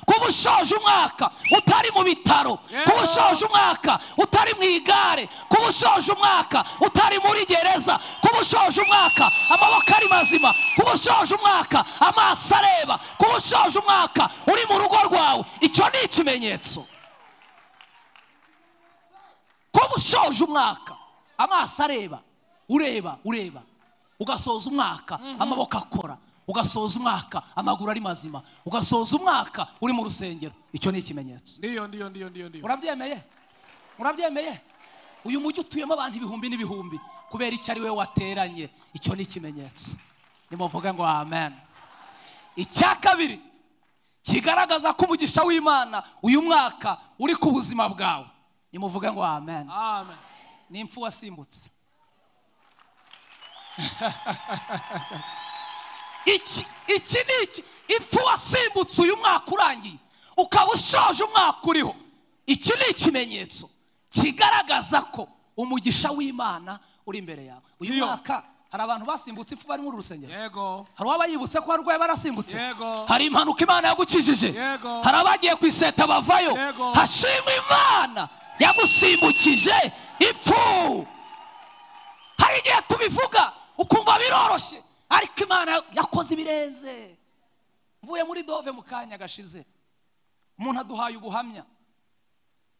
kuba ushaje umwaka utari mu bitaro kuba ushaje umwaka utari mu igare kuba ushaje umwaka utari muri gereza kuba ushaje umwaka amaboko ari mazima kuba ushaje umwaka amaso areba kuba ushaje umwaka uri mu rugo rwawe icyo ni ikimenyetso kuba ushoje umwaka amaso areba ureba ureba ugasoza umwaka amaboko akora ugasoza umwaka amaguru ari mazima ugasoza umwaka uri mu rusengero icyo ni ikimenyetso Ndiyo, ndiyo, ndiyo, ndiyo, ndiyo. urabyemeye urabyemeye uyu mujyi utuyemo abantu ibihumbi n'ibihumbi kubera icyo ari we wateranye icyo ni ikimenyetso nimuvuge ngo amen icya kabiri kigaragaza ko umugisha w'imana uyu mwaka uri ku buzima bwawe nimuvuge ngo amen Amen. ni impfu wasimbutse iki iki ni iki impfu wasimbutse uyu mwaka urangiye ukaba ushaje umwaka uriho iki ni ikimenyetso kigaragaza ko umugisha w'imana uri imbere yawe uyu Iyo. mwaka hari abantu basimbutse impfu bari muri urusengero Yego. hari uwabayibutse ko barwaye barasimbutse Yego. hari impanuka imana yagukijije Yego. hari abagiye ku iseta bavayo Yego. hashimwe imana yagusimbukije ipfu hari igihe tubivuga ukumva biroroshye ariko imana yakoze ibirenze mvuye muri dove mu kanya gashize umuntu aduhaye ubuhamya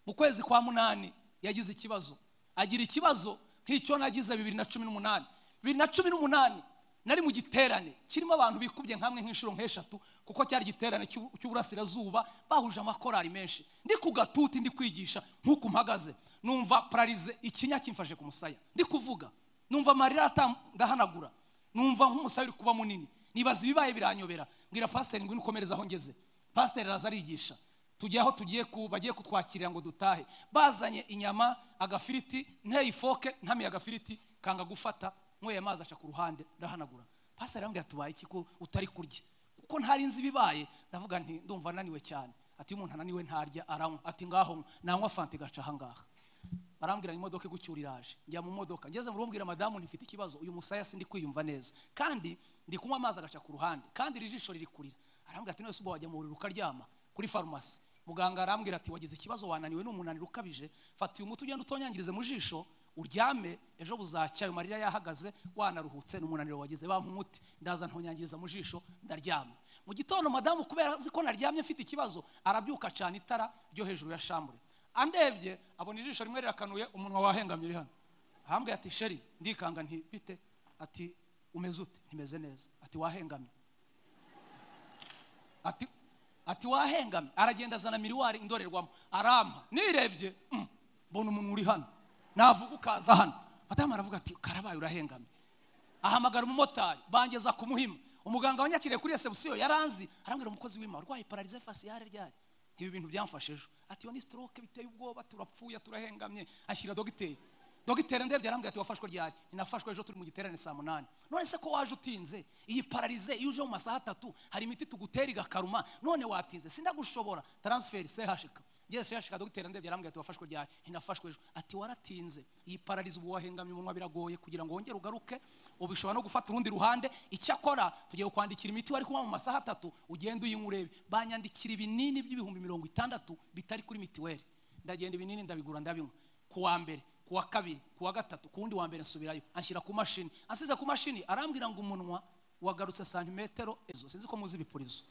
mu kwezi kwa munani yagize ikibazo agira ikibazo nk'icyo nagize bibiri na cumi n'umunani bibiri na cumi n'umunani nari mu giterane kirimo abantu bikubye nkamwe nk'inshuro nk'eshatu kuko cyari igiterane cy'u- cy'uburasirazuba bahuje amakorari menshi ndi ku gatuti ndi kwigisha nk'uku mpagaze numva pararize ikinya kimfashe ku musaya ndi kuvuga numva amarira atam- ndahanagura numva nk'umusaya uri kuba munini nibaza ibibaye biranyobera mbwira pasiteri ngwino ukomereze aho ngeze pasiteri araza arigisha tugiye aho tugiye ku bagiye kutwakirira ngo dutahe bazanye inyama agafiriti nteye ifoke ntamiye agafiriti kanga gufata nyweye amazi aca ku ruhande ndahanagura pasiteri arambwira tubaye iki ko utari kurya kuko ntari nzi ibibaye ndavuga nti ndumva ananiwe cyane ati iyo umuntu ananiwe ntarya aranywa ati ngaho nywa. nanywa fanta igaca ahangaha barambwira ngo imodoka igucyura iraje njya mu modoka ngeze mu rugo mbwira madamu ntifite ikibazo uyu musaya sindi kwiyumva neza kandi ndi kunywa amazi agaca ku ruhande kandi iri jisho riri kurira arambwira ati none se ubwo wajya mu buriri ukaryama kuri farumasi muganga arambwira ati wagize ikibazo wananiwe ni umunaniro ukabije fata uyu muti ugenda utonyangirize mu jisho uryame ejo buzacya ayo marira yahagaze wanaruhutse ni umunaniro wagize bampa umuti ndaza ntonyangiriza mu jisho ndaryama mu gitondo madamu kubera azi ko naryamye mfite ikibazo arabyuka acana itara ryo hejuru ya shambure andebye abona ijisho rimwe rirakanuye umunwa wahengamye uri hano ahambwe ati sheri ndikanga nti bite ati umeze ute ntimeze neza ati wahengamye ati ati wahengamye aragenda azana miriwari indorerwamo arampa nirebye mm, mbona umuntu uri hano navuga ukaza hano madamu aravuga ati karabaye urahengamye ahamagara umumotari bangeza ku muhima umuganga wanyakiriye kuri resebusiyo yaranzi arambwira umukozi w'ima urwaye pararize fasiyare ryari ibi bintu byamfashe ejo ati iyo ni stroke biteye ubwoba turapfuye turahengamye ashyira dogiteri dogiteri ndebye arambwira ati wafashwe ryari ninafashwe ejo turi mu giterane saa munani none se ko waje utinze iyi pararize iyo uje mu masaha atatu hari imiti tugutera igakaruma none watinze sindagushobora taransiferi sehashika ngeze yashika dogiteri ndebye arambwira ati wafashwe ryari ninafashwe ejo ati waratinze iyi pararize ubu wahengamye umunwa biragoye kugira ngo wongere ugaruke ubu ishobora no gufata urundi ruhande icyakora tugiye kukwandikira imiti wari kunywa mu masaha atatu ugenda uyinywa urebe banyandikira ibinini by'ibihumbi mirongo itandatu bitari kuri mitiweli ndagenda ibinini ndabigura ndabinywa ku wa mbere ku wa kabiri ku wa gatatu ku wundi wa mbere nsubirayo anshyira ku mashini ansize ku mashini arambwira ngo umunwa wagarutse santimetero ezo sinzi ko muzi ibipurizo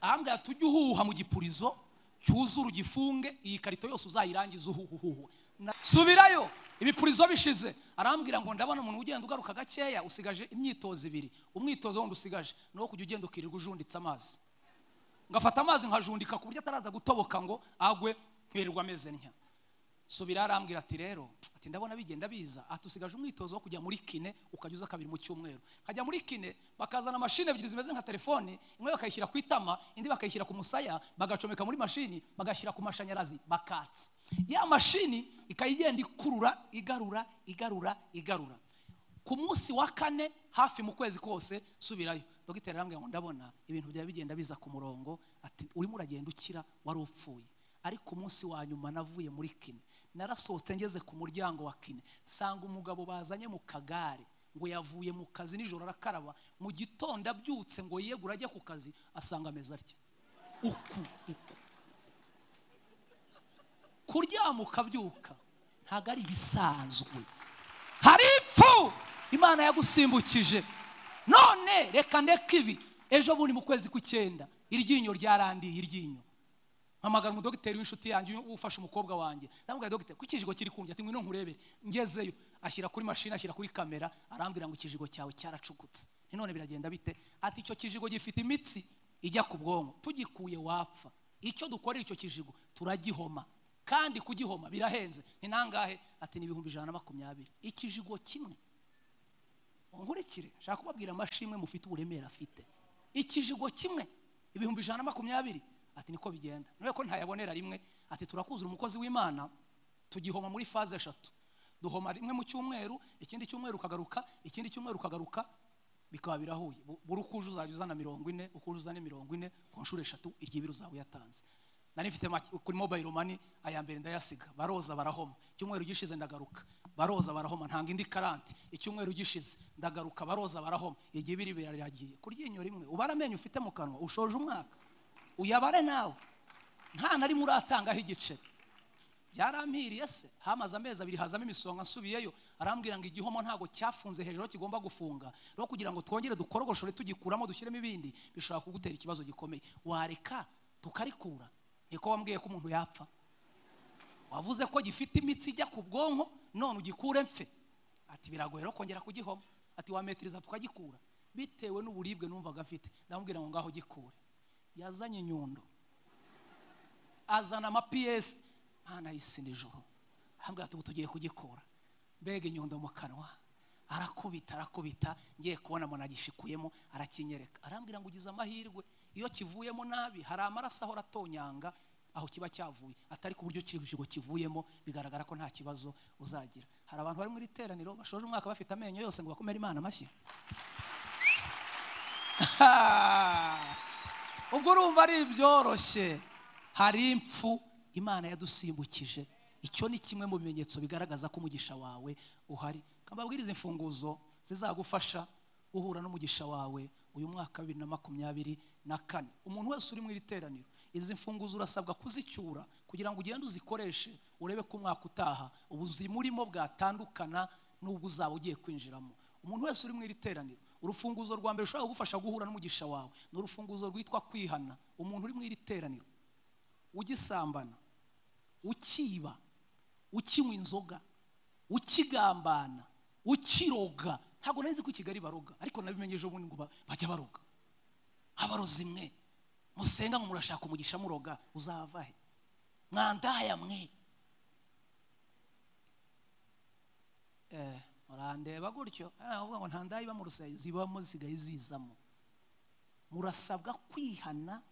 ahambwira ati ujye uhuha mu gipurizo cyuzure ugifunge iyi karito yose uzayirangize uhuhuhuhu Na- subirayo ibipurizo bishize arambwira ngo ndabona umuntu ugenda ugaruka gakeya usigaje imyitozo ibiri umwitozo wundi usigaje ni uwo kujya ugenda ukirirwa ujunditse amazi ngafata amazi nkajundika ku buryo ataraza gutoboka ngo agwe nkirirwa ameze ntya subira arambwira ati rero ati ndabona bigenda biza ati usigaje umwitozo wo kujya muri kine ukajya uza kabiri mu cyumweru nkajya muri kine bakazana mashini ebyiri zimeze nka telefoni imwe bakayishyira ku itama indi bakayishyira ku musaya bagacomeka muri mashini bagashyira ku mashanyarazi bakatsa ya mashini ikayigenda ikurura igarura igarura igarura ku munsi wa kane hafi mu kwezi kose subirayo dogiteri arambwira ngo ndabona ibintu byaba bigenda biza ku murongo ati urimo uragenda ukira wari upfuye ariko umunsi wa nyuma navuye muri kine narasohotse ngeze ku muryango wa kine sanga umugabo bazanye mu kagare ngo yavuye mu kazi nijoro arakaraba mu gitondo abyutse ngo yiyegure ajye ku kazi asanga ameze atya uku uku kuryama ukabyuka ntabwo ari ibisanzwe hari ipfu imana yagusimbukije none reka ndeka ibi ejo bundi mu kwezi k'icyenda iryinyo ryarandiye iryinyo mpamagara umudogiteri w'inshuti yanjye ufashe umukobwa wanjye ndamubwira dogiteri ko ikijigo kiri kundya ati ngwino nkurebe ngezeyo ashyira kuri mashini ashyira kuri kamera arambwira ngo ikijigo cyawe cyaracukutse none biragenda bite ati icyo kijigo gifite imitsi ijya ku bwonko tugikuye wapfa icyo dukorera icyo kijigo turagihoma kandi kugihoma birahenze ni nangahe ati ni ibihumbi ijana na makumyabiri ikijigo kimwe nkurikire nshaka kubabwira amashimwe mufite uburemere afite ikijigo kimwe ibihumbi ijana na makumyabiri ati niko bigenda niba ko ntayabonera rimwe ati turakuzura umukozi w'imana tugihoma muri faze eshatu duhoma rimwe mu cyumweru ikindi cyumweru ukagaruka ikindi cyumweru ukagaruka bikaba birahuye Bu- buri uko uje uzajya uzana mirongo ine uko uje uzana mirongo ine ku nshuro eshatu iry'ibiri uzaba uyatanze nari mfite make- kuri mobile money aya mbere ndayasiga baroza barahoma icyumweru gishize ndagaruka baroza barahoma ntanga indi karanti icyumweru gishize ndagaruka baroza barahoma igihe ibiri biraragiye kurya inyo rimwe ubara amenyo ufite mu kanwa ushoje umwaka uyabare nawe nta na rimwe uratangaho igiceri byarampiriye se hamaze amezi abiri hazamo imisonga nsubiyeyo arambwira ngo igihomo ntabwo cyafunze hejuru aho kigomba gufunga rero kugira ngo twongere dukorogoshore tugikuramo dushyiremo ibindi bishobora kugutera ikibazo gikomeye wareka tukarikura niko wambwiye ko umuntu yapfa wavuze ko gifite imitsi ijya ku bwonko none ugikure mfe ati biragoye rero kongera kugihoma ati wametiriza tukagikura bitewe n'uburibwe numvaga mfite ndamubwira ngo ngaho gikure yazanye inyundo azana amapiyesi mwana yisi nijoro ahambwira ati ubu tugiye kugikura mbega inyundo mu kanwa arakubita arakubita ngiye kubona muntu agishikuyemo arakinyereka arambwira ngo ugize amahirwe iyo kivuyemo nabi hari amaraso ahora atonyanga aho kiba cyavuye atari ku buryo ikijigo kivuyemo bigaragara ko nta kibazo uzagira hari abantu bari mu iri teraniro bashoje umwaka bafite amenyo yose ngo bakomere imana amashyi ubwo urumva ari ibyoroshye hari impfu imana yadusimbukije icyo ni kimwe mu bimenyetso bigaragaza ko umugisha wawe uhari kambabwiriza imfunguzo zizagufasha uhura n'umugisha wawe uyu mwaka wa bibiri na makumyabiri na kane umuntu wese uri mu iri teraniro izi mfunguzo urasabwa kuzicyura kugira ngo ugende uzikoreshe urebe ko umwaka utaha ubuzi murimo bwatandukana n'ubwo uzaba ugiye kwinjiramo umuntu wese uri mu iri teraniro urufunguzo rwa mbere rushobora kugufasha guhura n'umugisha wawe ni urufunguzo rwitwa kwihana umuntu uri mu iri teraniro ugisambana ukiba ukinywa inzoga ukigambana ukiroga ntabwo nari nzi ko i kigali baroga ariko nabimenye ejo bundi ngo ba- bajya baroga abarozi mwe musenga ngo murashaka umugisha muroga uzava he mwandaya mwe eh, murandeba gutyo Eh, ahubwo ngo ntandaye iba mu rusengero zibamo zisigaye zizamo murasabwa kwihana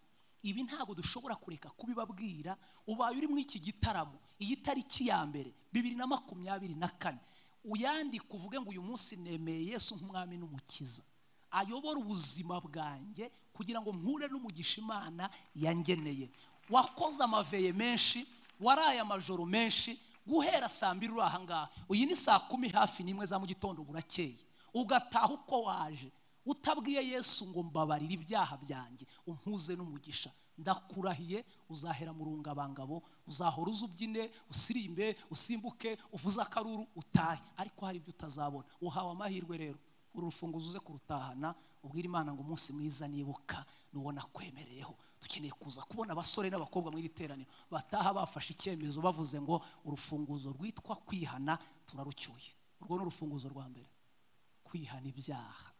ibi ntabwo dushobora kureka kubibabwira ubaye uri muri iki gitaramo iyi tariki ya mbere bibiri na makumyabiri na kane uyandike uvuge ngo uyu munsi nemeye yesu nk'umwami n'umukiza ayobora ubuzima bwanjye kugira ngo mpure n'umugisha imana yangeneye wakoze amaveye menshi waraye amajoro menshi guhera saa mbiri uri aha ngaha uyu ni saa kumi hafi n'imwe za mu gitondo burakeye ugataha uko waje utabwiye yesu ngo mbabarire ibyaha byanjye umpuze n'umugisha ndakurahiye uzahera mu rungabangabo uzahora uza ubyine usirimbe usimbuke uvuze akaruru utahe ariko hari ibyo utazabona uhawe amahirwe rero uru rufunguzo uze kurutahana ubwire imana ngo umunsi mwiza nibuka nuwo nakwemereyeho dukeneye kuza kubona abasore n'abakobwa mu iri teraniro bataha bafashe icyemezo bavuze ngo urufunguzo rwitwa kwihana turarucyuye urwo ni urufunguzo rwa mbere kwihana ibyaha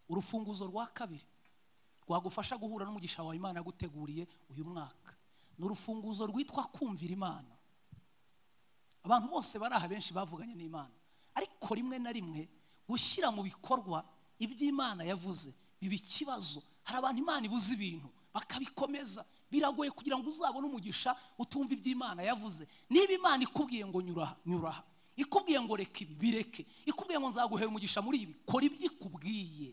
urufunguzo rwa kabiri rwagufasha guhura n'umugisha wawe imana yaguteguriye uyu mwaka ni urufunguzo rwitwa kumvira imana abantu bose bari aha benshi bavuganye n'imana ariko rimwe na rimwe gushyira mu bikorwa ibyo imana yavuze biba ikibazo hari abantu imana ibuze ibintu bakabikomeza biragoye kugira ngo uzabone umugisha utumva ibyo imana yavuze niba imana ikubwiye ngo nyuraha nyuraha ikubwiye ngo reka ibi bireke ikubwiye ngo nzaguhera umugisha muri ibi kora ibyo ikubwiye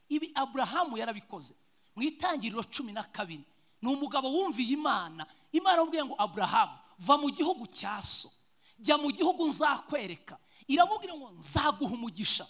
ibi aburahamu yarabikoze mu itangiriro cumi na kabiri ni umugabo wumviye imana imana yamubwiye ngo aburahamu va mu gihugu cya so jya mu gihugu nzakwereka iramubwira ngo nzaguha umugisha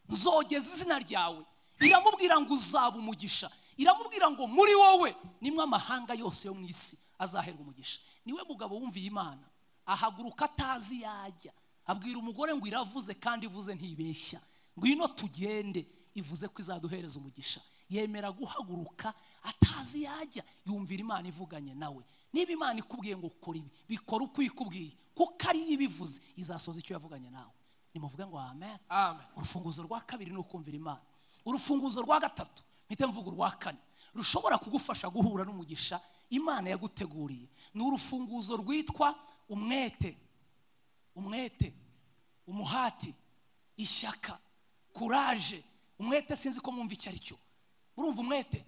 nzogeza izina ryawe iramubwira ngo uzaba umugisha iramubwira ngo muri wowe nimwe amahanga yose yo mu isi azaherwa umugisha niwe mugabo wumviye imana ahaguruka atazi yajya abwira umugore ngo iravuze kandi ivuze ntibeshya ngwino tugende ivuze ko izaduhereza umugisha yemera guhaguruka atazi yajya yumvira imana ivuganye nawe niba imana ikubwiye ngo kora ibi bikora uko ikubwiye kuko ariyo ibivuze izasoza icyo yavuganye nawe nimuvuge ngo amen Amen. urufunguzo rwa kabiri ni ukumvira imana urufunguzo rwa gatatu mpite mvuga urwa kane rushobora kugufasha guhura n'umugisha imana yaguteguriye ni urufunguzo rwitwa umwete umwete umuhati ishyaka kuraje umwete sinzi ko mwumva icyo ari cyo murumva umwete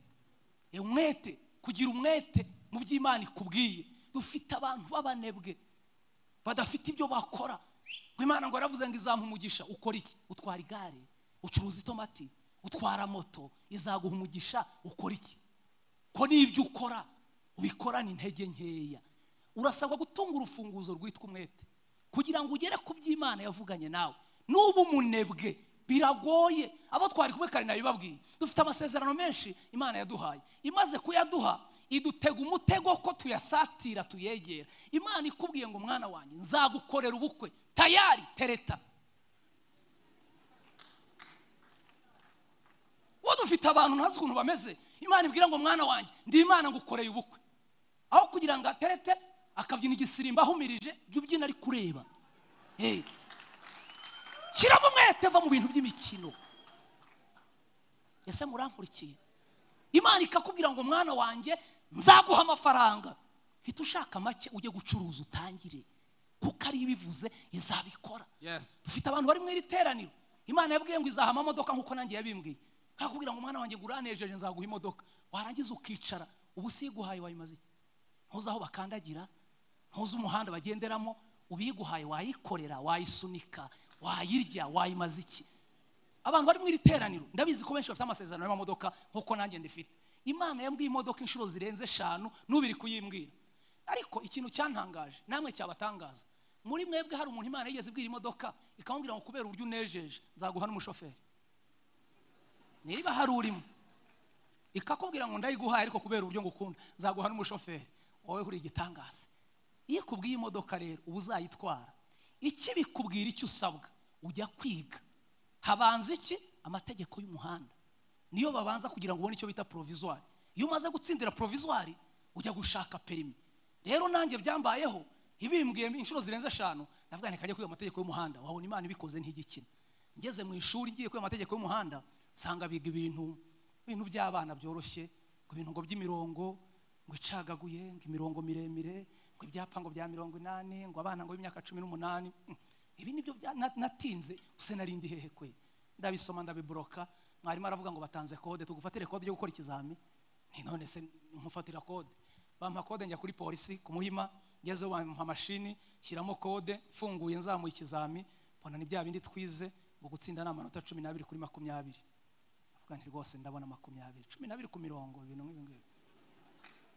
Eh, umwete kugira umwete mu by'imana ikubwiye dufite abantu b'abanebwe badafite ibyo bakora ngo imana ngo yaravuze ngo izamuha umugisha ukora iki utwara igare ucuruza itomati utwara moto izaguha umugisha ukora iki ko n'ibyo ukora ubikorana intege nkeya urasabwa gutunga urufunguzo rwitwa umwete kugira ngo ugere ku by'imana yavuganye nawe n'uba umunebwe biragoye abo twari kumwe kare nabibabwiye dufite amasezerano menshi imana yaduhaye imaze kuyaduha idutega umutego ko tuyasatira tuyegera imana ikubwiye ngo mwana wanjye nzagukorera ubukwe tayari tereta wowe dufite abantu ntazi ukuntu bameze imana ibwira ngo mwana wanjye ndi imana ngukoreye ubukwe aho kugira ngo aterete akabyina igisirimba ahumirije ibyo ubyina ari kureba Eh. shyiramo umwete va mu bintu by'imikino ese murankurikiye imana ikakubwira ngo mwana wanjye nzaguha amafaranga hita ushaka make ujye gucuruza utangire kuko ariyo ibivuze izabikora Yes. dufite abantu bari mu iri teraniro imana yabwiye ngo izaha amamodoka nk'uko nanjye yabimbwiye kakubwira ngo mwana wanjye ngo uranejeje nzaguha imodoka warangiza ukicara ubu usiguhaye wayimaze iki ntuzi aho bakandagira ntuzi umuhanda bagenderamo ubiguhaye wayikorera wayisunika wayirya wayimaza iki abantu bari mu iri teraniro ndabizi ko benshi bafite amasezerano y'amamodoka nk'uko nanjye ndifite imana yambwiye imodoka inshuro zirenze eshanu n'ubiri kuyimbwira ariko ikintu cyantangaje namwe cyabatangaza muri mwebwe hari umuntu imana yigeze ibwira imodoka ikamubwira ngo kubera uburyo unejeje nzaguha n'umushoferi niba hari urimo ikakubwira ngo ndayiguhaye ariko kubera uburyo ngukunda nzaguha n'umushoferi wowe uri igitangaza iyo ikubwiye imodoka rero uba uzayitwara ikibikubwira icyo usabwa ujya kwiga habanza iki amategeko y'umuhanda niyo babanza kugira ngo ubone icyo bita provizwari iyo umaze gutsindira provizwari ujya gushaka perimi rero nanjye byambayeho ibimbwiye inshuro zirenze eshanu ndavuga ntikajya kwiga amategeko y'umuhanda wabona imana ibikoze ntigikina ngeze mu ishuri ngiye kwiga amategeko y'umuhanda nsanga biga ibintu ibintu by'abana byoroshye ngo ibintu ngo by'imirongo ngo icagaguye ngo imirongo miremire ngo ibyapa ngo bya mirongo inani ngo abana ngo b'imyaka cumi n'umunani Mm. ibi nibyo bya- na- natinze use narindi hehe kwe ndabisoma ndabiboroka mwarimu aravuga ngo batanze kode tugufatire kode yo gukora ikizami nti none se numufatira kode bampa kode njya kuri polisi kumuhima ngezeho bampa mashini shyiramo kode mfunguye nzamuye ikizami mbona ni bya bindi twize ngo gutsinda ni amanota cumi n'abiri kuri makumyabiri avuga nti rwose ndabona makumyabiri cumi n'abiri ku mirongo ibintu nk'ibi ngibi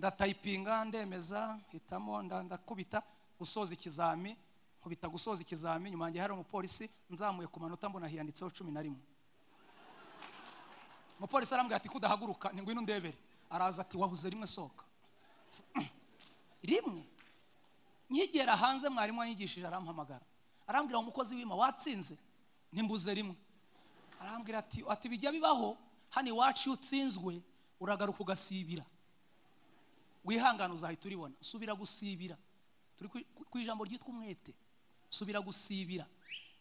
ndatayipinga ndemeza hitamo nda- ndakubita gusoza ikizami nkubita gusoza ikizami nyuma yanjye hari umupolisi nzamuye ku manota mbona hiyanditseho cumi na rimwe umupolisi arambwira ati kudahaguruka ni ngwino ndebere araza ati wabuze rimwe sohoka rimwe nkigera hanze mwarimu wanyigishije arampamagara arambwira ngo umukozi w'ima watsinze ntimbuze rimwe arambwira ati ati bijya bibaho hano iwacu iyo utsinzwe uragaruka ugasibira wihangane uzahita uribona subira gusibira turi ku- ku- ku ijambo ryitwa umwete subira gusibira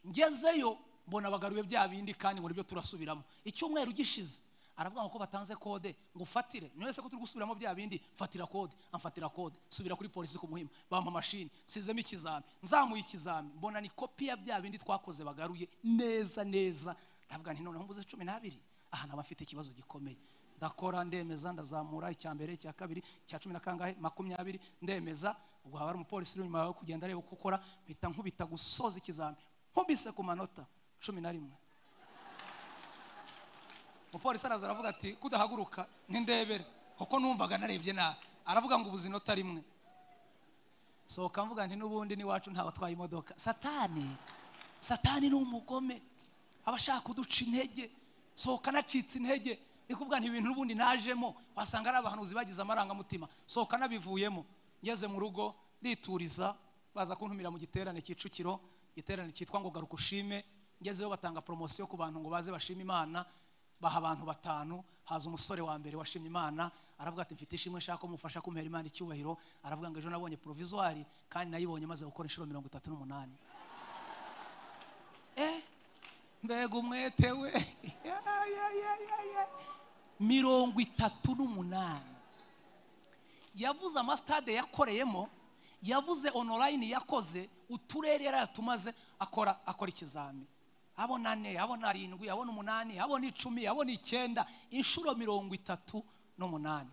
ngezeyo mbona bagaruye bya bindi kandi ngo nibyo turasubiramo icyumweru gishize aravuga ngo ko batanze kode ngo ufatire niyo se ko turi gusubiramo bya bindi fatira kode amfatira kode subira kuri polisi ku muhima bampa mashini sizemo ikizami nzamuye ikizami mbona ni kopi ya bya bindi twakoze bagaruye neza neza ndavuga nti noneho mbuze cumi n'abiri aha naba mfite ikibazo gikomeye ndakora ndemeza ndazamura icya mbere icya kabiri icya cumi na kangahe makumyabiri ndemeza ubwo haba hari umupolisi uri inyuma yawe kugenda areba uko ukora mpita nkubita gusoza ikizami nkubise ku manota cumi na rimwe umupolisi araza aravuga ati kudahaguruka ntindebere kuko numvaga narebye nabi aravuga ngo ubuze inota rimwe sohoka mvuga nti n'ubundi n'iwacu nta batwaye imodoka satani satani ni umugome aba ashaka kuduca intege sohoka anacitse intege ikubwa nti ibintu n'ubundi najemo wasanga ari abahanuzi bagize amarangamutima sohoka nabivuyemo ngeze mu rugo ndituriza baza kuntumira mu giterane kicukiro igiterane cyitwa ngo garuka ushime ngezeyo batanga poromosiyo ku bantu ngo baze bashime imana baha abantu batanu haza umusore wa mbere washimye imana aravuga ati mfite ishimwe nshaka ko mufasha kumera imana icyubahiro aravuga ngo ejo nabonye provizwari kandi nayibonye maze gukora inshuro mirongo itatu n'umunani eh mbega umwete we Ya, ya, ya, ya, ya. mirongo itatu n'umunani yavuze amasitade yakoreyemo yavuze onorayini yakoze uturere yaratumaze akora akora ikizami abona ane abona arindwi abona umunani abona icumi abona icyenda inshuro mirongo itatu n'umunani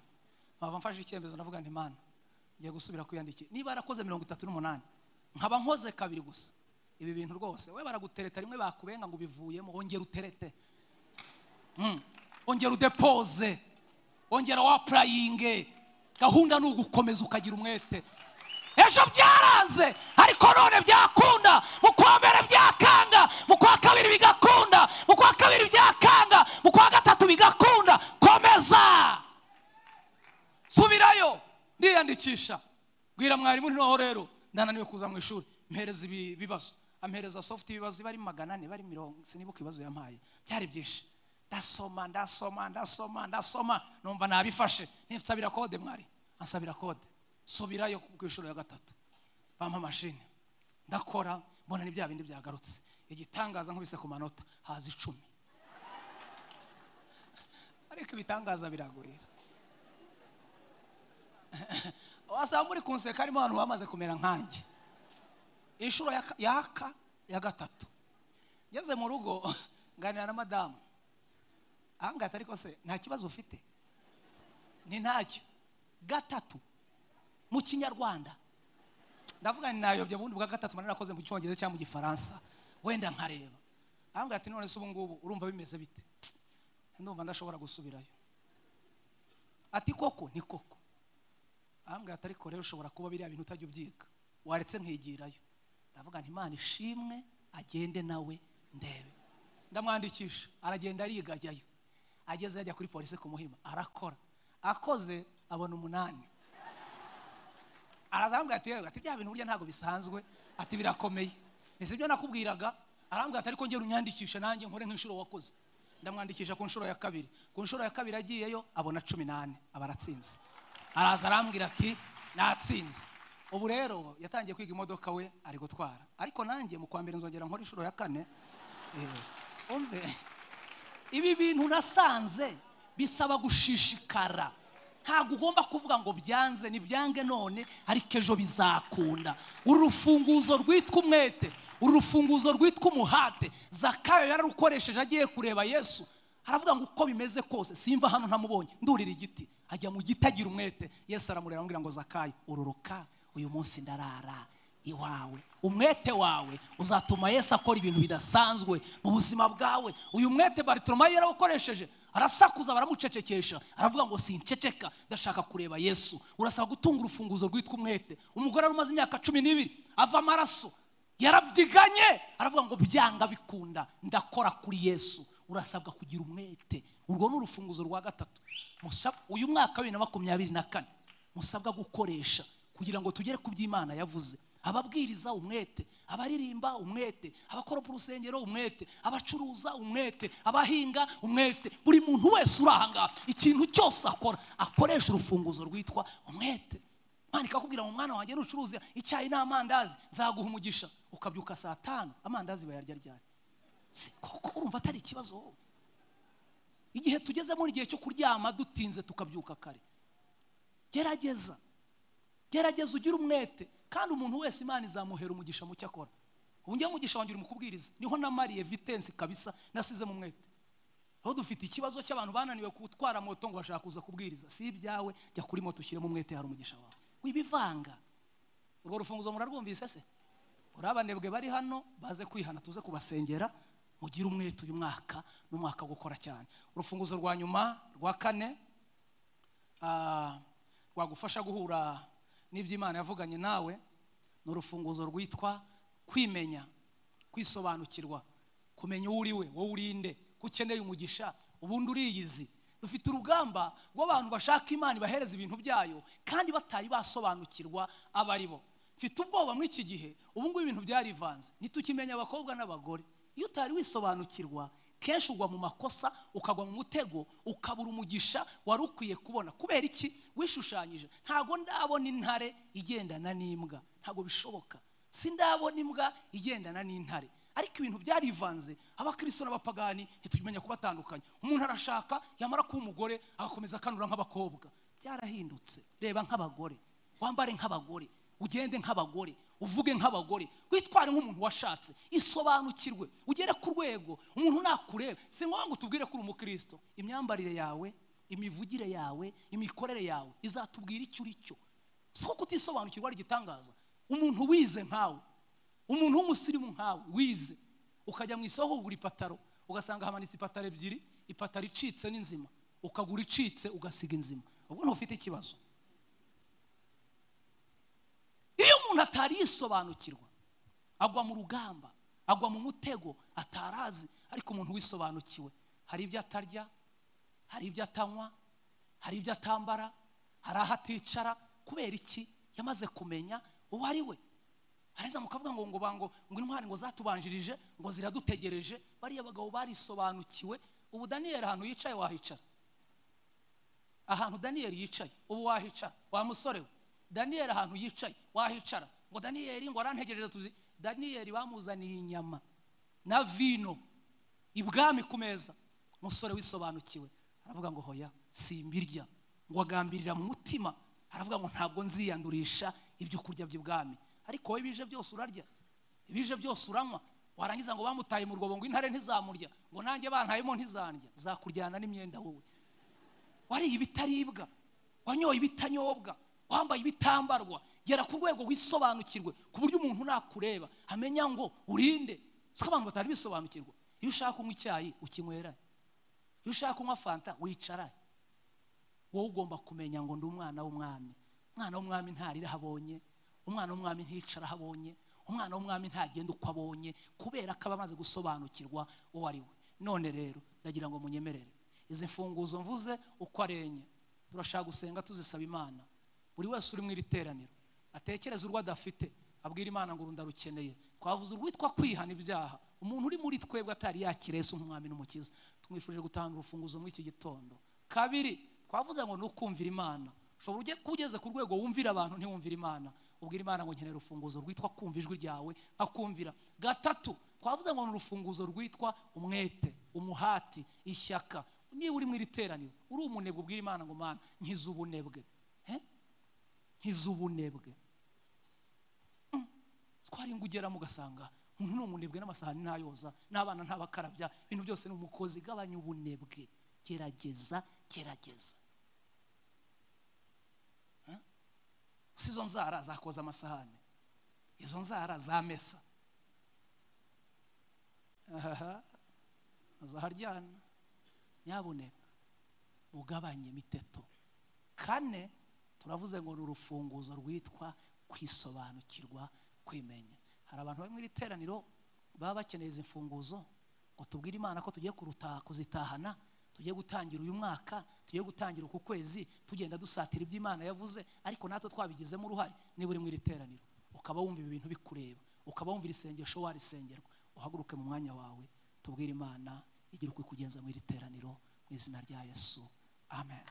nkaba mfashe icyemezo ndavuga nti mana ngiye gusubira kwiyandikira niba yarakoze mirongo itatu n'umunani nkaba nkoze kabiri gusa ibi bintu rwose we baragutereta rimwe bakubenga ngo ubivuyemo wongera uterete Mm. ongera udepoze ongera wapurayinge gahunda ni ugukomeza ukagira umwete ejo byaranze ariko none byakunda mu kwa mbere byakanga mu kwa kabiri bigakunda mu kwa kabiri byakanga mu kwa gatatu bigakunda komeza subirayo ndiyandikisha bwira mwarimu noneho rero ndananiwe kuza mu ishuri mpereza ibi bibazo ampereza sofuti ibibazo bari magana ane bari mirongo sinibuka ibibazo yampaye byari byinshi ndasoma ndasoma ndasoma ndasoma numva nabifashe nsabira kode mwari ansabira kode subirayo ku ishuri ya gatatu bampa amashini ndakora mbona ni bya bindi byagarutse igitangaza nkubise ku manota haza icumi ariko ibitangaza biragurira wasanga muri kunseka harimo abantu bamaze kumera nkanjye inshuro ya- yaka ya gatatu ngeze mu rugo nganira na madamu ahangaha ariko se nta kibazo ufite ni ntacyo gatatu mu kinyarwanda ndavuga ni nayobye ubundi bwa gatatu mba narakoze mu cyongereza cyangwa mu gifaransa wenda nkareba ahangaha ati none se ubu ngubu urumva bimeze bite ndumva ndashobora gusubirayo ati koko ni koko ahambwe atariko rero ushobora kuba biriya bintu utajya ubyiga waretse nkigirayo ndavuga nti imana ishimwe agende nawe ndebe ndamwandikisha aragenda ariga ajyayo ageze yajya kuri polisi kumuhima arakora akoze abona umunani arazambwira ati yewe ati bya bintu burya ntabwo bisanzwe ati birakomeye ese ibyo nakubwiraga arambwira ati ariko ngera unyandikishe nanjye nkore nk'inshuro wakoze ndamwandikisha ku nshuro ya kabiri ku nshuro ya kabiri agiyeyo abona cumi n'ane aba aratsinze araza arambwira ati natsinze ubu rero yatangiye kwiga imodoka we ari gutwara ariko nanjye mu kwa mbere nzongera nkora inshuro ya kane Eh, umve ibi bintu nasanze bisaba gushishikara ntabwo ugomba kuvuga ngo byanze nibyange none ariko ejo bizakunda uru rufunguzo rwitwa umwete uru rufunguzo rwitwa umuhate zakayo yararukoresheje agiye kureba yesu aravuga ngo uko bimeze kose simva hano ntamubonye ndurira igiti ajya mu giti agira umwete yesu aramureba amubwira ngo zakayo ururuka uyu munsi ndarara iwawe umwete wawe uzatuma yesu akora ibintu bidasanzwe mu buzima bwawe uyu mwete baritoromayi yarawukoresheje arasakuza baramucecekesha aravuga ngo sinceceka ndashaka kureba yesu urasaba gutunga urufunguzo rwitwa umwete umugore wari umaze imyaka cumi n'ibiri ava amaraso yarabyiganye aravuga ngo byanga bikunda ndakora kuri yesu urasabwa kugira umwete urwo ni urufunguzo rwa gatatu Musab- uyu mwaka wa bibiri na makumyabiri na kane musabwa gukoresha kugira ngo tugere ku by'imana yavuze ababwiriza umwete abaririmba umwete abakora ku rusengero umwete abacuruza umwete abahinga umwete buri muntu wese uri ahangaha ikintu cyose akora akoresha urufunguzo rwitwa umwete mwana ikakubwira ngo mwana wanjye nucuruza icyayi n'amandazi zaguha umugisha ukabyuka saa tanu amandazi bayarya ryari Si- koko urumva atari ikibazo igihe tugezemo ni igihe cyo kuryama dutinze tukabyuka kare gerageza gerageza ugire umwete kandi umuntu wese imana izamuhera umugisha mu cyo akora ubu njyewe umugisha wanjye uri mu kubwiriza niho namariye vitensi kabisa nasizemo umwete aho dufite ikibazo cy'abantu bananiwe gutwara moto ngo bashaka kuza kubwiriza si ibyawe jya kuri moto ushyiremo umwete hari umugisha wawe wibivanga urwo rufunguzo murarwumvise se uriya abanebwe bari hano baze kwihana tuze kubasengera mugire umwete uyu mwaka n'umwaka wo gukora cyane urufunguzo rwa nyuma rwa kane ah, rwagufasha guhura n'iby'imana yavuganye nawe ni urufunguzo rwitwa kwimenya kwisobanukirwa kumenya uwo uri we wowe uri nde ko ukeneye umugisha ubundi uriyizi dufite urugamba rw'abantu bashaka imana ibahereza ibintu byayo kandi batari basobanukirwa abo ari bo mfite ubwoba muri iki gihe ubu ngubu ibintu byarivanze ntitukimenya abakobwa n'abagore iyo utari wisobanukirwa kenshi ugwa mu makosa ukagwa mu mutego ukabura umugisha wari ukwiye kubona kubera iki wishushanyije ntabwo ndabona intare igendana n'imbwa ntabwo bishoboka sindabona imbwa igendana n'intare ariko ibintu byarivanze abakristo n'abapagani ntitugimenya kubatandukanya umuntu arashaka yamara kuba umugore agakomeza akanura nk'abakobwa byarahindutse reba nk'abagore wambare nk'abagore ugende nk'abagore uvuge nk'abagore witware nk'umuntu washatse isobanukirwe ugere ku rwego umuntu nakureba si ngombwa ngo utubwire ko uri umukristo imyambarire yawe imivugire yawe imikorere yawe izatubwira icyo uri cyo si ko kutisobanukirwa ari igitangaza umuntu wize nkawe umuntu w'umusirimu nkawe wize ukajya mu isoko kugura ipataro ugasanga hamanitse ipataro ebyiri ipataro icitse n'inzima ukagura icitse ugasiga inzima ubwo ntufite ikibazo iyo umuntu atari yisobanukirwa agwa mu rugamba agwa mu mutego atarazi ariko umuntu wisobanukiwe hari ibyo atarya hari ibyo atanywa hari ibyo atambara hari aho aticara kubera iki yamaze kumenya uwo ari we areza mukavuga ngo ngo bango ngo intwari ngo zatubanjirije ngo ziradutegereje bariya bagabo barisobanukiwe ubu daniyeli ahantu yicaye wahicara ahantu daniyeli yicaye ubu wahicara wa musore we daniyeli ahantu yicaye wahicara ngo daniyeli ngo arantegereje tuzi daniyeli bamuzaniye inyama na vino ibwami ku meza umusore wisobanukiwe aravuga ngo hoya simbirya ngo agambirira mu mutima aravuga ngo ntabwo nziyandurisha ibyo kurya by'ibwami ariko wowe bije byose urarya bije byose uranywa warangiza ngo bamutaye mu rwobo ngo intare ntizamurya ngo nanjye bantayemo ntizandya zakuryana n'imyenda wowe wariye ibitaribwa wanyoye ibitanyobwa wambaye ibitambarwa gera ku rwego wisobanukirwe ku buryo umuntu nakureba amenya ngo urinde si ko abantu batari bisobanukirwa iyo ushaka kunywa icyayi ukinywera iyo ushaka kunywa fanta wicara wowe ugomba kumenya ngo ndi umwana w'umwami umwana w'umwami ntarira abonye umwana w'umwami nticara aho abonye umwana w'umwami ntagenda uko abonye kubera ko aba amaze gusobanukirwa uwo ari we none rero ndagira ngo munyemerere izi mfunguzo mvuze uko ari enye turashaka gusenga tuzisaba imana buri wese uri mu iri teraniro atekereza urwo adafite abwira imana ngo ndarukeneye twavuze urwitwa kwihana ibyaha umuntu uri muri twebwe atari yakirese umwami n'umukiza tumwifurije gutanga urufunguzo muri iki gitondo kabiri twavuze ngo ni ukumvira imana ushobora ujye kuba ugeze ku rwego wumvira abantu ntiwumvire imana ubwira imana ngo nkenera urufunguzo rwitwa kumva ijwi ryawe akumvira gatatu twavuze ngo ni urufunguzo rwitwa umwete umuhati ishyaka niba uri mu iri teraniro uri umunebwe ubwira imana ngo mana nkize ubunebwe Eh? nkize ubunebwe Mm. twari ngo ugeramo ugasanga umuntu ni umunebwe n'amasahani ntayoza n'abana ntabakarabya ibintu byose ni umukozi gabanya ubunebwe gerageza gerageza Eh? si izo nzara zakoza amasahani izo nzara zamesa ahaha azaharyana nyabuneka ugabanye imiteto kane turavuze ngo ni urufunguzo rwitwa kwisobanukirwa kwimenya hari abantu bari mu iri teraniro baba bakeneye izi mfunguzo ngo tubwire imana ko tugiye kuruta- kuzitahana tugiye gutangira uyu mwaka tugiye gutangira uku kwezi tugenda dusatira ibyo imana yavuze ariko natwe twabigizemo uruhare niba uri mu iri teraniro ukaba wumva ibi bintu bikureba ukaba wumva irisengesho warisengerwa uhaguruke mu mwanya wawe tubwire imana igira uko ikugenza mu iri teraniro mu izina rya yesu amen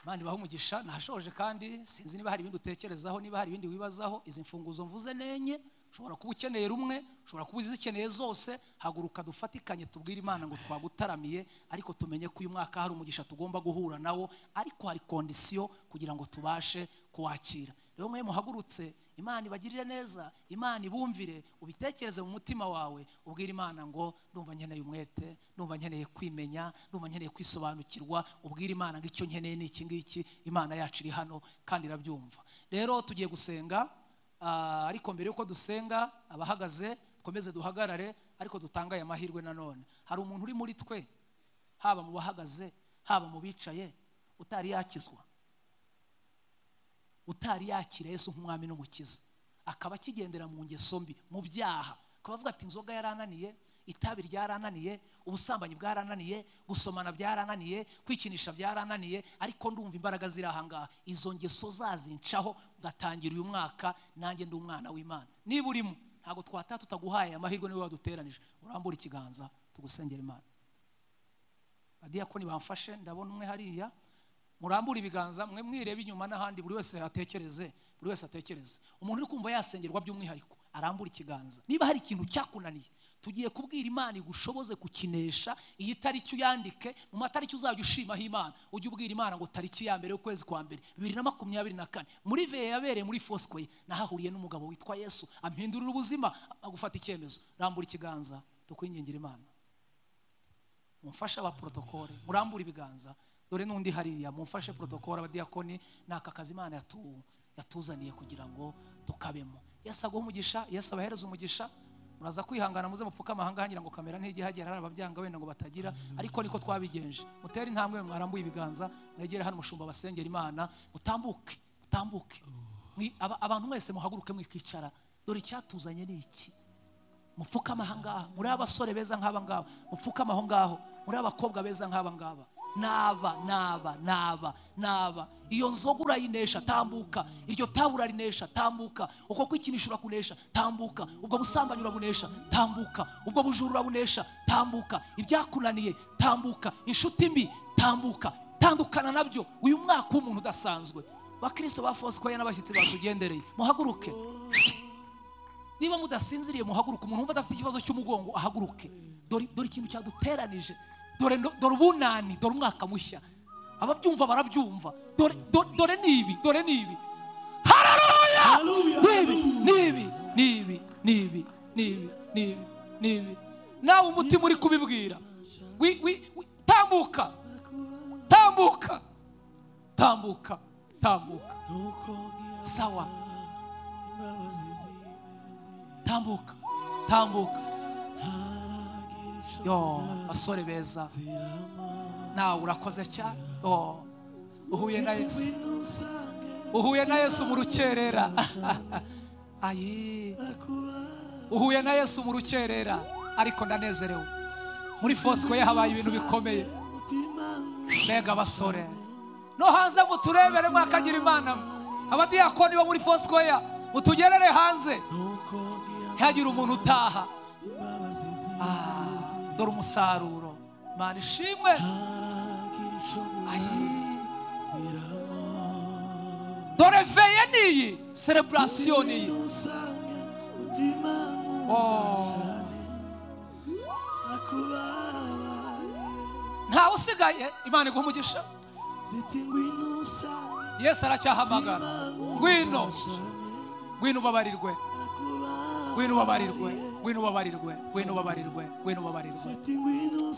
imana ibaha umugisha nahashoje kandi sinzi niba hari ibindi utekerezaho niba hari ibindi wibazaho izi mfunguzo mvuze nenye ushobora kuba ukeneye rumwe ushobora kuba uzikeneye zose haguruka dufatikanye tubwire imana ngo twagutaramiye ariko tumenye ko uyu mwaka hari umugisha tugomba guhura nawo ariko hari kondisiyo kugira ngo tubashe kuwakira rero mwe muhagurutse imana ibagirire neza imana ibumvire ubitekereze mu mutima wawe ubwire imana ngo ndumva nkeneye umwete ndumva nkeneye kwimenya ndumva nkeneye kwisobanukirwa ubwire imana ngo icyo nkeneye ni iki ngiki imana yacu iri hano kandi irabyumva rero tugiye gusenga ah, ariko mbere y'uko dusenga abahagaze twemeze duhagarare ariko dutange aya mahirwe nanone hari umuntu uri muri twe haba mu bahagaze haba mu bicaye utari yakizwa utari yakira yesu nk'umwami n'umukiza akaba akigendera mu ngeso mbi mu byaha akabavuga ati inzoga yarananiye itabi ryarananiye ubusambanyi bwarananiye gusomana byarananiye kwikinisha byarananiye ariko ndumva imbaraga ziri aha ngaha izo ngeso zazincaho ngatangira uyu mwaka nanjye ndi umwana w'imana niba urimo ntabwo twataha tutaguhaye amahirwe niwe waduteranije urambura ikiganza tugusengera imana badiyakoni bamfashe ndabona umwe hariya murambure ibiganza mwe mwirebe inyuma n'ahandi buri wese atekereze buri wese atekereze umuntu uri kumva yasengerwa by'umwihariko arambure ikiganza niba hari ikintu cyakunaniye tugiye kubwira imana igushoboze kukinesha iyi tariki uyandike mu matariki uzajya ushimaho imana ujye ubwira imana ngo tariki ya mbere y'ukwezi kwa mbere bibiri na makumyabiri na kane muri veye yabereye muri fosikoye nahahuriye n'umugabo witwa yesu ampindurira ubuzima agufata icyemezo rambura ikiganza tukwingingira imana mumfashe abaporotokole murambure ibiganza dore n'undi hariya mumfashe porotokole abadiyakoni ni aka kazi imana yatu- yatuzaniye kugira ngo tukabemo yesu aguha umugisha yesu abahereza umugisha muraza kwihangana muze mupfuke amahanga hangira ngo kamera ntijyihagera hari ababyanga wenda ngo batagira ariko niko twabigenje mutere intambwe mwarambuye ibiganza mwegere hano umushumba basengera imana mutambuke mutambuke Mwi- aba- abantu mwese muhaguruke mwikicara dore icyatuzanye ni iki mupfukama aha ngaha muri abasore beza nk'aba ngaba mupfukama aho ngaho muri abakobwa beza nk'aba ngaba naba naba naba naba iyo nzoga urayinesha tambuka iryo tabu urarinesha tambuka uko kwikinisha urakunesha tambuka ubwo busambanyi urabunesha tambuka ubwo bujura urabunesha tambuka ibyakunaniye tambuka inshuti mbi tambuka tandukana nabyo uyu mwaka w'umuntu udasanzwe bakristo ba fosikoye n'abashyitsi batugendereye muhaguruke niba mudasinziriye muhaguruke umuntu wumva adafite ikibazo cy'umugongo ahaguruke dore dore ikintu cyaduteranije dore ndo- dore ubunani dore umwaka mushya ababyumva barabyumva dore do- dore ni ibi dore ni ibi hararuya nibi nibi nibi nibi nibi nibi nibi nawe umutima uri kubibwira wi- wi- wi- tambuka tambuka tambuka tambuka sawa tambuka tambuka yo basore beza nawe urakoze cyane yo uhuye na yesu uhuye na yesu mu rukerera ayi uhuye na yesu mu rukerera ariko ndanezerewe muri fosiko ye habaye ibintu bikomeye mbega basore no hanze muturebere mwakagira imana abadiyakoni bo muri fosiko ye mutugerere hanze ntihagire umuntu utaha Ah, dore umusaruro mana ishimwe Ayi. dore veye niyi sereburasiyo niyi Oh. ntawe usigaye imana iguha umugisha yesu aracyahamagara ngwino ngwino ubabarirwe ngwino ubabarirwe ngwino ubabarirwe ngwino ubabarirwe ngwino ubabarirwe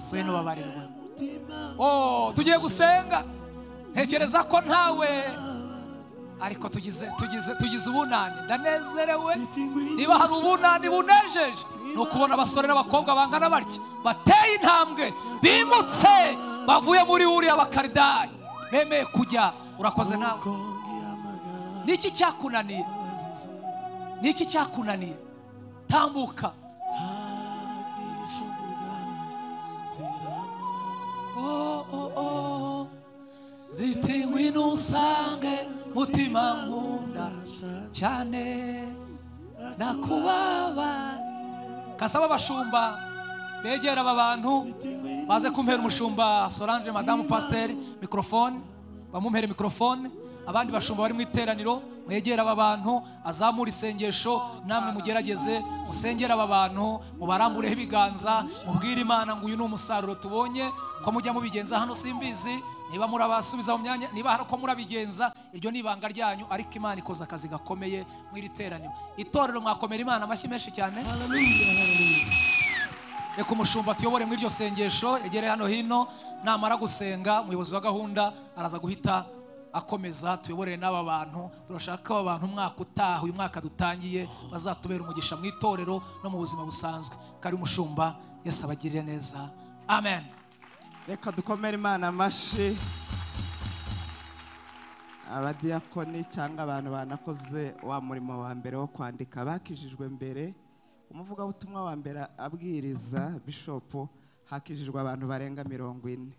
ngwino ubabarirwe oh tugiye gusenga ntekereza ko ntawe ariko tugize tugize tugize ubunani ndanezerewe niba hari ubunani bunejeje ni ukubona abasore n'abakobwa bangana batya bateye intambwe bimutse bavuye muri uriya bakaridayi bemeye kujya urakoze nawe ni iki cyakunaniye ni iki cyakunaniye tambuka oh, oh, oh. zitingwi n'usange mutima nkunda cyane nakubabaye kasaba abashumba begera aba bantu baze kumpera umushumba solange madamu pasiteri mikorofone bamumpere mikorofone abandi bashumba bari mu iteraniro mwegere aba bantu azamure isengesho namwe mugerageze musengere aba bantu mubarambureho ibiganza mubwire imana ngo uyu ni umusaruro tubonye ko mujya mubigenza hano simbizi niba murabasubiza mu myanya niba hari uko murabigenza iryo ni ibanga ryanyu ariko imana ikoze akazi gakomeye mw'iri teraniro itorero mwakomera imana amashyi menshi cyane reka umushumba tuyobore muri iryo sengesho egere hano hino namara gusenga umuyobozi wa gahunda araza guhita akomeza tuyoborere n'aba bantu turashaka ko aba bantu umwaka utaha uyu mwaka dutangiye bazatubera umugisha mu itorero no mu buzima busanzwe kari umushumba yesi abagirire neza amen reka dukomere imana amashyi abadiyakoni cyangwa abantu banakoze wa murimo wa mbere wo kwandika bakijijwe mbere umuvugabutumwa wa mbere abwiriza bishopu hakijijwe abantu barenga mirongo ine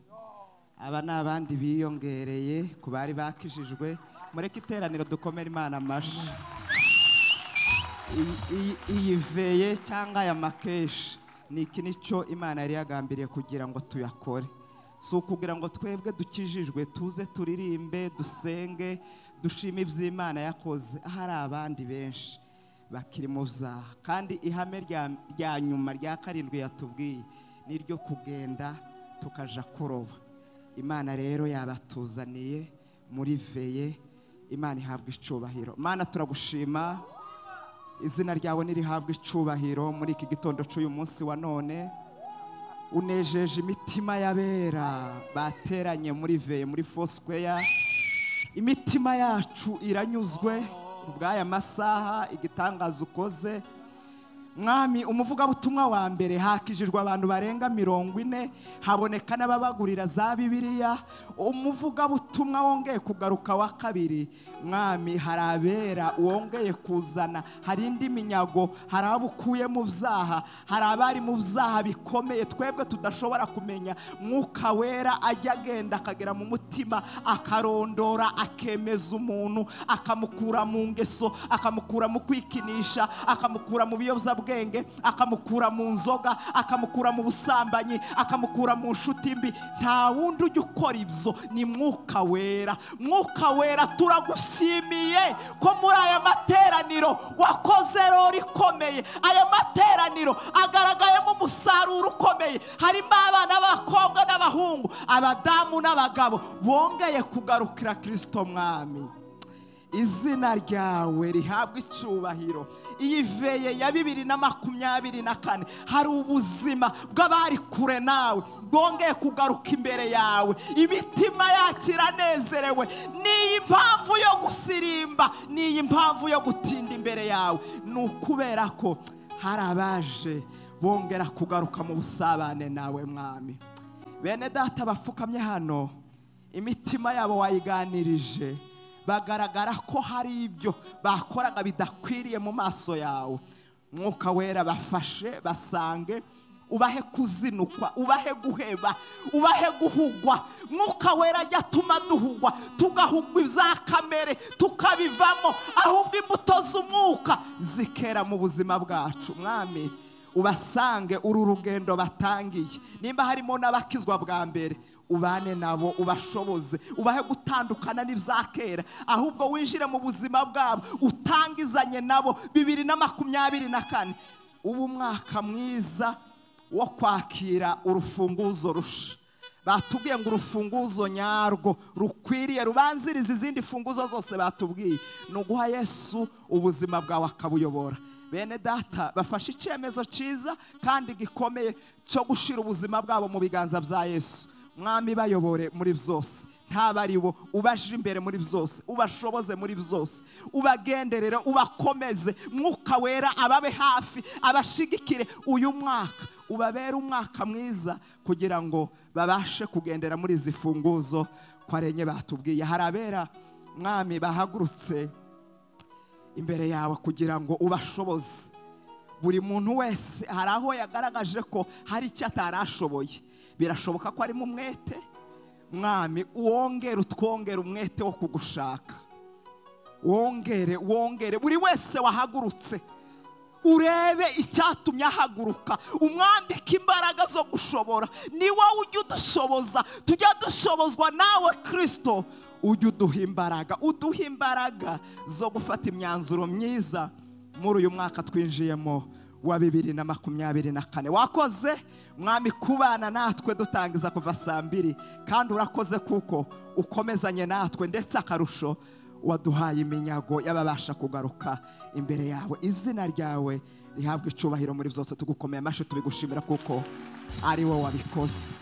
aba ni abandi biyongereye ku bari bakijijwe mureke iteraniro dukomere imana amashyi Iyi- iyi- iyi veye cyangwa aya makeshi ni iki nicyo imana yari yagambiriye kugira ngo tuyakore si ukugira ngo twebwe dukijijwe tuze turirimbe dusenge dushime iby'imana yakoze hari abandi benshi bakiri mu byaha kandi ihame rya- rya nyuma rya karindwi yatubwiye ni iryo kugenda tukaja kuroba imana rero yabatuzaniye muri veye imana ihabwa icyubahiro mana turagushima izina ryawe nirihabwa icyubahiro muri iki gitondo cy'uyu munsi wa none unejeje imitima y'abera bateranye muri veye muri fosqueya imitima yacu iranyuzwe ubw'aya masaha igitangaza ukoze mwami umuvugabutumwa wa mbere hakijijwe abantu barenga mirongo ine haboneka n'ababagurira za bibiliya umuvugabutumwa wongeye kugaruka wa kabiri mwami hari abera wongeye kuzana hari indi minyago hari abo ukuye mu byaha hari abari mu byaha bikomeye twebwe tudashobora kumenya mwuka wera ajya agenda akagera mu mutima akarondora akemeza umuntu akamukura mu ngeso akamukura mu kwikinisha akamukura mu biyobyabwenge akamukura mu nzoga akamukura mu busambanyi akamukura mu nshuti mbi nta wundi ujya ukora ibyo ni mwuka wera mwuka wera turagushimiye ko muri aya materaniro wakoze rero ikomeye aya materaniro agaragayemo umusaruro ukomeye harimo abana b'abakobwa n'abahungu abadamu n'abagabo bongeye kugarukira kirisito mwami izina ryawe rihabwa icyubahiro iyi veye ya bibiri na makumyabiri na kane hari ubuzima bw'abari kure nawe bwongeye kugaruka imbere yawe imitima yacu iranezerewe n'iyi mpamvu yo gusirimba n'iyi mpamvu yo gutinda imbere yawe ni ukubera ko hari abaje bongera kugaruka mu busabane nawe mwami bene data bapfukamye hano imitima yabo wayiganirije bagaragara ko hari ibyo bakoraga bidakwiriye mu maso yawe mwuka wera bafashe basange ubahe kuzinukwa ubahe guheba ubahe guhugwa mwuka wera ajya atuma duhugwa tugahugwa ibya kamere tukabivamo ahubwo imbuto z'umwuka zikera mu buzima bwacu mwami ubasange uru rugendo batangiye nimba harimo n'abakizwa bwa mbere ubane nabo ubashoboze ubahe gutandukana n'ibya kera ahubwo winjire mu buzima bwabo utangizanye nabo bibiri na makumyabiri na kane ubu umwaka mwiza wo kwakira urufunguzo rusha batubwiye ngo urufunguzo nyarwo rukwiriye rubanziriza izindi funguzo zose batubwiye ni uguha yesu ubuzima bwawe akabuyobora bene data bafashe icyemezo cyiza kandi gikomeye cyo gushyira ubuzima bwabo mu biganza bya yesu mwami bayobore muri byose ntaba ari bo ubaje imbere muri byose ubashoboze muri byose ubagenderere ubakomeze mwuka wera ababe hafi abashigikire uyu mwaka ubabere umwaka mwiza kugira ngo babashe kugendera muri izi funguzo ko arenye batubwiye hari abera mwami bahagurutse imbere yawe kugira ngo ubashoboze buri muntu wese hari aho yagaragaje ko hari icyo atarashoboye birashoboka ko arimo umwete mwami wongere utwongere umwete wo kugushaka wongere wongere buri wese wahagurutse urebe icyatumye ahaguruka umwambike imbaraga zo gushobora ni wowe ujya udushoboza tujya dushobozwa nawe kirisito ujya uduha imbaraga uduha imbaraga zo gufata imyanzuro myiza muri uyu mwaka twinjiyemo wa bibiri na makumyabiri na kane wakoze mwami kubana natwe dutangiza kuva saa mbiri kandi urakoze kuko ukomezanye natwe ndetse akarusho waduhaye iminyago y'ababasha kugaruka imbere yawe izina ryawe rihabwa icyubahiro muri byose tugukomeye amashyi tubigushimira kuko ari wowe wabikoze